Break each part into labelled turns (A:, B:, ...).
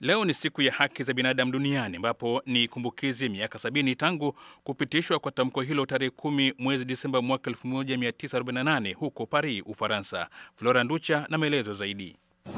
A: Leo ni siku ya haki za binadamu duniani ambapo ni kumbukizi miaka sabini tangu kupitishwa kwa tamko hilo tarehe kumi mwezi Disemba mwaka 1948 huko Paris, Ufaransa. Flora Nducha na maelezo zaidi.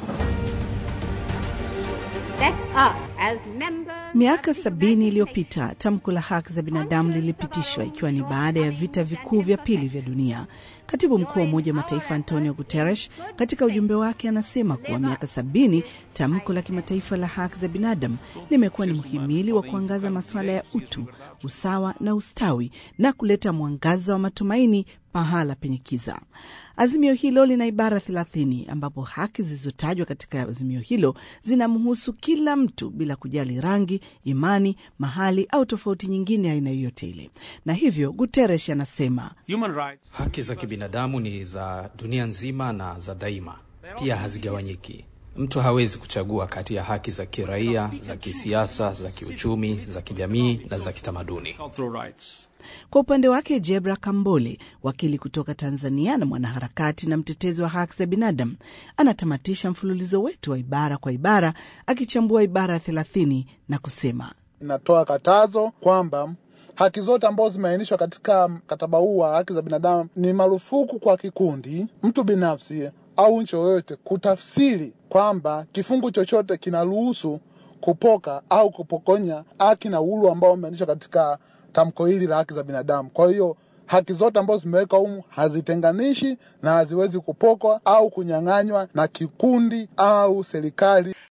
B: Miaka sabini iliyopita tamko la haki za binadamu lilipitishwa ikiwa ni baada ya vita vikuu vya pili vya dunia. Katibu mkuu wa Umoja wa Mataifa Antonio Guterres katika ujumbe wake anasema kuwa miaka sabini tamko la kimataifa la haki za binadamu limekuwa ni mhimili wa kuangaza masuala ya utu, usawa na ustawi na kuleta mwangaza wa matumaini pahala penye kiza. Azimio hilo lina ibara thelathini ambapo haki zilizotajwa katika azimio hilo zinamhusu kila mtu bila kujali rangi, imani, mahali au tofauti nyingine aina yoyote ile, na hivyo Guterres anasema
C: haki za kibinadamu ni za dunia nzima na za daima, pia hazigawanyiki. Mtu hawezi kuchagua kati ya haki za kiraia, za kisiasa, za kiuchumi, za kijamii na za kitamaduni.
B: Kwa upande wake Jebra Kambole, wakili kutoka Tanzania na mwanaharakati na mtetezi wa haki za binadamu, anatamatisha mfululizo wetu wa ibara kwa ibara, akichambua ibara ya thelathini na kusema,
D: inatoa katazo kwamba haki zote ambazo zimeainishwa katika mkataba huu wa haki za binadamu ni marufuku kwa kikundi, mtu binafsi au nchi yoyote kutafsiri kwamba kifungu chochote kinaruhusu kupoka au kupokonya haki na uhuru ambao umeainishwa katika tamko hili la haki za binadamu. Kwa hiyo haki zote ambazo zimewekwa humu hazitenganishi na haziwezi kupokwa au kunyang'anywa na kikundi au serikali.